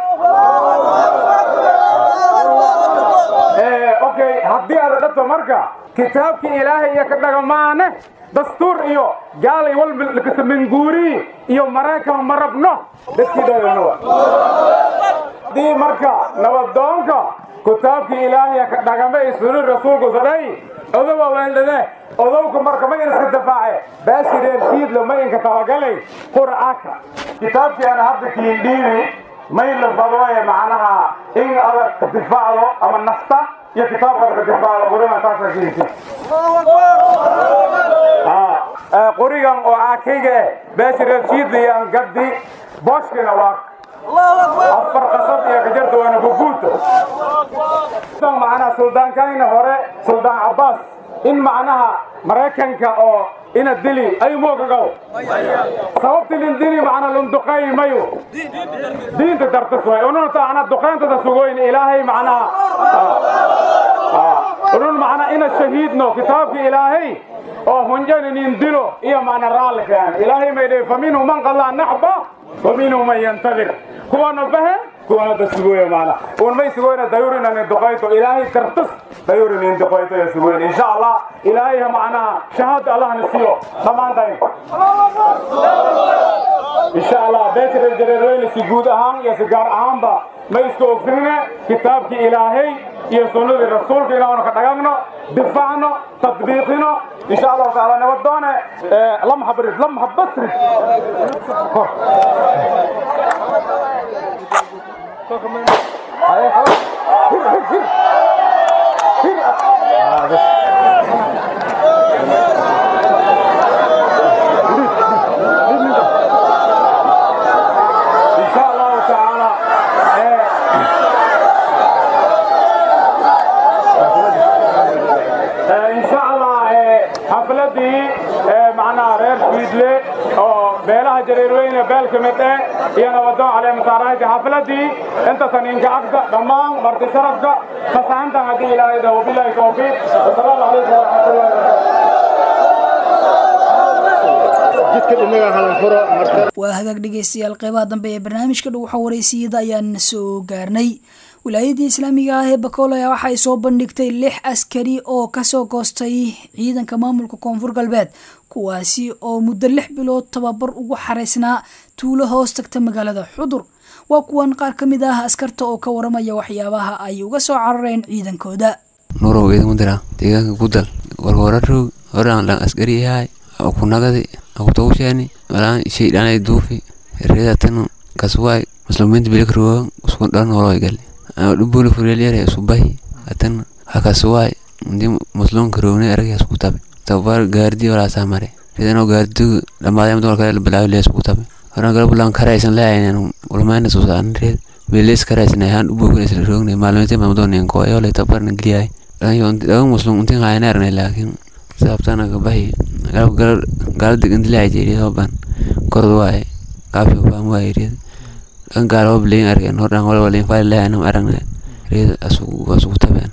okay haddii aad dhagto marka kitaabkii ilaahay iyo ka dhagamaane dastuur iyo gaalay walba minguuri iyo maraykan ma rabno dadkiidhadanowa haddii marka nabadoonka kitaabkii ilaahay ka dhagame iyo sunni rasuulku sadhay odowa weeldhade odowka marka ma in iska dafaace baashi reer shiidle ma inka tabagalay qur'aanka kitaabkii aan hadda kiindhiibi may la fadooye macnaha in adag ka difaacdo ama nafta iyo kitaabkaad ka difaacdo qurina taasa kiinti qurigan oo aakayga eh baashi reer shiidle iyo angadi booshkina waa afar qasad iyo gajarta waana bubuuta macnaha suldaankayna hore suldaan cabbaas in macnaha maraykanka oo ina dili ay moogagow sababti lin dili macna lun duqay mayo diinta dartas way unun taana duqayntada sugoyn ilaahay macnaha unun macna ina shahiidno kitaabki ilaahay oo hunjani nin dilo iyo macna raalli keen ilaahay may dhahay faminhu man qallaa naxba waminhu man yantadir kuwana bahe kuwana da sugoya macna un may sugoyna dayurina nin duqayto ilaahay dartas dayuri nin duqayto ya sugoyn insha allah ilaahay macnaha shahaada allah na siiyo dhammaantayn insha allah beesha jareerweyne si guud ahaan iyo si gaar ahaanba ma iska ogsinine kitaabkii ilaahay iyo sunnadii rasuulka inaanu ka dhagagno difaacno tadbiiqino insha allahu taala nabadoone lamha barid lamha basrid insha allahu taala insha allah xafladii macnaha reer fiidle oo beelaha jareerweyne beel ka mid eh iyo nabadoon caleemasaarahayti xafladii intasan inka agda dhammaan marti sharafka fasahantan haddii ilaahay dhaho wabillahi tawfiiq wasalaamu calaykum waraxmatullahi waa hagaag dhegaystayaal qeybaha dambe ee barnaamijka dhow waxaa waraysiyada ayaan soo gaarnay wilaayadii islaamiga ah ee bakool ayaa waxay soo bandhigtay lix askari oo kasoo goostay ciidanka maamulka koonfur galbeed kuwaasi oo muddo lix bilood tababar ugu xaraysnaa tuulo hoos tagta magaalada xudur waa kuwan qaar ka mid ah askarta oo ka waramaya waxyaabaha ay uga soo carareen ciidankooda nurow idinku dira deegaanka gudal warwararog horaan dhan askari yahay kunagadi akutawushani malaan shaydhanay duufi reedatanu kaswaay musliminta bilikruwa uskun dhan noloy gali dhubuli furelyare subahi atan hakaswaay ndi muslim karowne arag isku tabe tabar gaardi wala samare ridano gaardi dhamaadayam dol kale bilaawi lees ku tabe horan gal bulan karaysan leeyahay ulmayna soo saaran reed bilis karaysan ayan dhubugan isla rogne maalmeete mamdoon in ko ayole tabar na gliyay ayo daga muslim untin hayna arne laakin sabtana ka bahi galab gal gal digin dilay jeeri hoban kordo waay kaafi baan waay reed kan gaalo bleen argen hordan wala wala fayl leeyahay aragna reed asu asu tabeen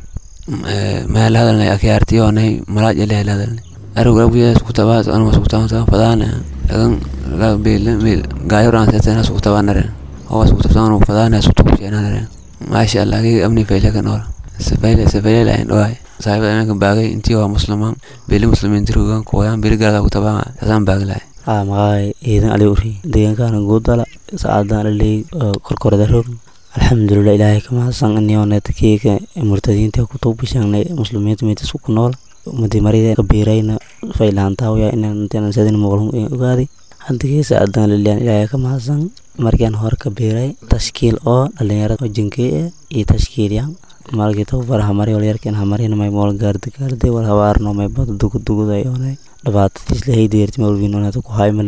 meel hadalnay akyaartiyoonay malaaj ele hadalnay arug rabbiya isku tabaas anu isku tabaan fadaana lagan laga beel beel gaayoran seetana isku tabaanare oo isku tabaan fadaana isku tabsheenare maasha Allah gi amni fayle kan ora safayle safayle lain doay saaxiibada imanka baagay intii waa muslimaan beeli muslimiin dirugan kuwayaan beeli galada ku tabaan taasaan baaglay aa maqaay ciidan ali uri deegaankaana guudala saacadaan aley korkorada rog alxamdulilah ilaahay ka mahadsan iniooneta keega murtadiinta ku tuubishangnay muslimiinta meetas ku nool umadi marida kabiirayna faylahantaawaya inaan sadin muqlum ogaaday hadigii saacadaan lilian ilaahay ka mahadsan markian hore kabiiray tashkiil oo dhalinyarada oo jinkey eh iyo tashkiilyan malkii tababar hamari walyarkin hamarina may mool gaardi gaardi wal habaarno may bada duguduguday oonay dhibaatadiis lahaydeerti mawlwiinonata ku haymale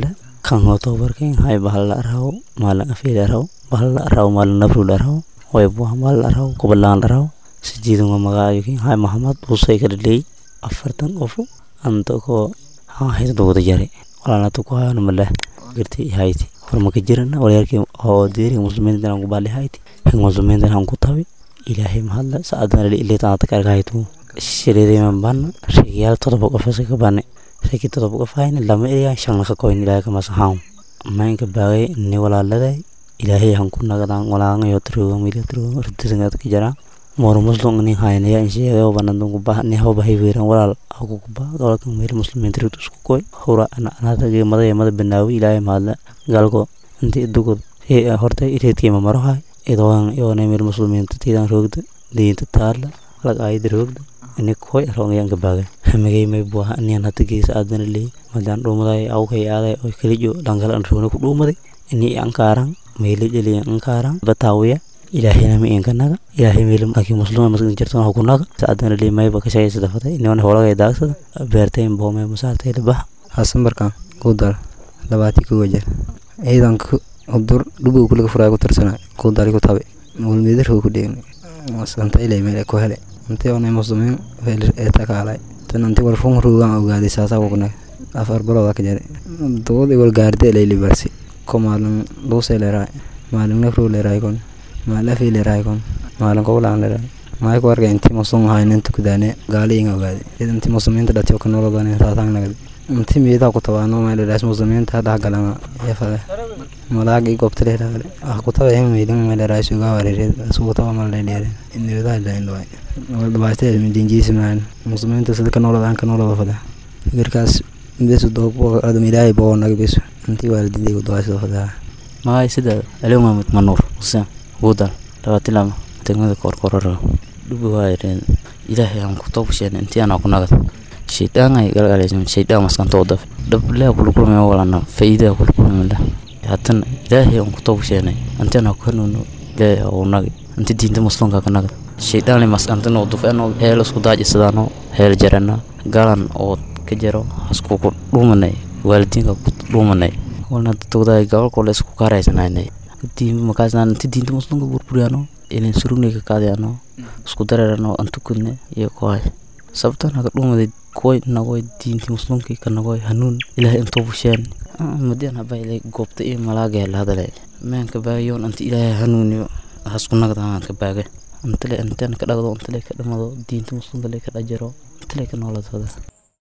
kan ho tobarkan hay bahal la araw maalin afeer araw bahal la araw maalin nabrul araw way buha maalin araw kubalaan araw sijiidun wa magaayokin hay mahamad usay kadhaley afartan qofu anta ko haa hayta dogda jare walaalata ku hayana maleh girti hayti hormaka jirana walyarkii oo deeri muslimiinta aan ku baali hayti hig muslimiinta aan ku tabi ilaahay mahadla saadana ilaa taata karga haytu shireedeeman ban reeyaal todoba qof ka bane reeki todoba qof hayna lama eriya shan ka koyn ilaahay kama saxaam maynka baagay ni walaaladay ilaahay han ku nagadaan walaanga yo truga mili truga ridisngaad ka jara mor muslim ni hayna ya insheega oo banan dungu bah ni haw bahay weeran walaal aku ku bah gobolka meel muslimiinta rid isku koy hura ana anada ge maday mada banaawi ilaahay mahadla galgo intii dugud ee horta ireedkii ma maro hay idoon iyo meel muslimiinta tiidan roogda diinta taala lag ayda roogda ini koy roongayan gabaagay hamigay may buaha aniyan hata geesa aadana leey madaan dhuumaday awkay aaday oo kalijo dhankala an roona ku dhuumaday ini ankaaran meeli jeliya ankaaran bataawiya ilaahayna ma inkanaga ilaahay meel laakiin muslima maskin jirtan ha kunaga saadana leey mayba ka shaqaysada fatay inaan howlagay daagsada beertayn boomay masaartay labaha xasan barkaan kuudal labaatii kuwa jeer ciidanka udur dhubow kuliga furaa ku tirsana kuudali ku tabe walmeedarhoo ku dheegna masanta ilay meel ku hele intii onay muslimiin ee takaalay tan intii wal fun ruugan ogaaday saasaa kugnay afar balooda ka jare dood wal gaarde lay libarsi ko maalin luusay leeraay maalin nafruu leeraay kon maalin afii leeraay kon maalin kowlaan leeraay maay ku arkay intii muslim ahayn inta kudaane gaali inga ogaaday id intii muslimiinta dhatiyo ka nolodan saasaan nagad intii miidaa ku tabaano meeleraas muslimiinta dhax galana yafade malaagi goobta leeraale ah ku taba hin meelin meeleraas uga wareered asugu taba malaleere inoodaa ilaindhawaay dhabaatee dinjiismaan muslimiinta sida ka nolodaan ka noloda fada fikirkaas besu doobadam ilaahay boo naga besu intii waalididay ku dawaasida fadaa magay sida aliw mahmud manuur xuseen buudal labaatilama degmada koorkorora dhubi waayareen ilaahay aan ku toobasheen intii anaa ku nagad shaydaan ay galgalaysan shaydaan maskantoo daf dhablea kula kulmaya walana faa'iidaa kula kulmamala haddana ilaahay aan ku toobasheenay intii anaa ku hanuuno ilaahay uu nagi inti diinta muslimka ka nagad shaydaan le maskantano dufeno heel isku daajisadaano heel jarana galan oo ka jaro haskuku dhuumanay waalidiinka ku dhuumanay walna dadwadaay gobolkole isku kaaraysanaynay diin makaasnaan inti diinta muslimka burburiyaano ilin surugnay ka kaadayano isku dareerano antukudne iyo kohay sababtan haka dhuumaday kuway nagoy diintii muslimkii ka nagoy hanuun ilaahay intoo busheen madian habayle goobta iyo malaaga la hadalay meenka baagayoon inta ilaahay hanuuniyo hasku nagdaan ka baagay intale intaan ka dhagdo intale ka dhamado diinta muslimka le ka dhajaro intale ka nooladooda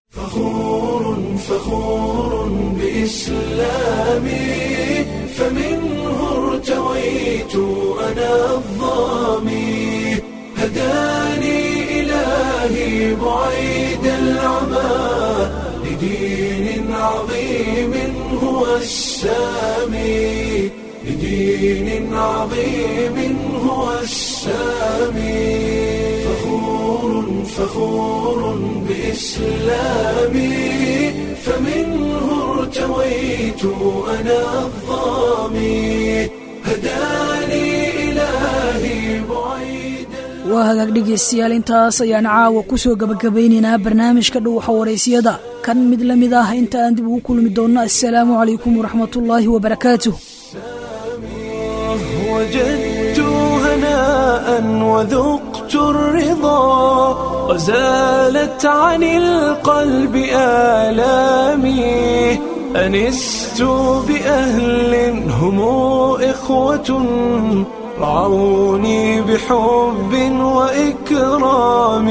فخور فخور بإسلامي فمنه ارتويت أنا الظامي هداني إلهي بعيد العمى لدين عظيم هو السامي لدين عظيم هو السامي فخور فخور بإسلامي فمنه ارتويت أنا الظامي هداني إلهي بعيد waa hagaag dhegaystayaal intaas ayaan caawa ku soo gabagabaynaynaa barnaamijka dhuuxa waraysiyada kan mid la mid ah inta aan dib ugu kulmi doonno assalaamu calaykum waraxmatullaahi wabarakaatuh وجدت هناء وذقت الرضا وزالت عن القلب آلامي أنست بأهل هم إخوة رعوني بحب وإكرام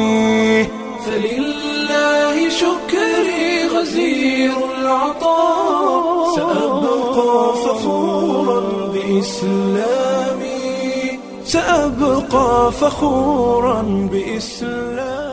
فلله شكري غزير العطاء سأبقى فخورا بإسلامي سأبقى فخورا بإسلامي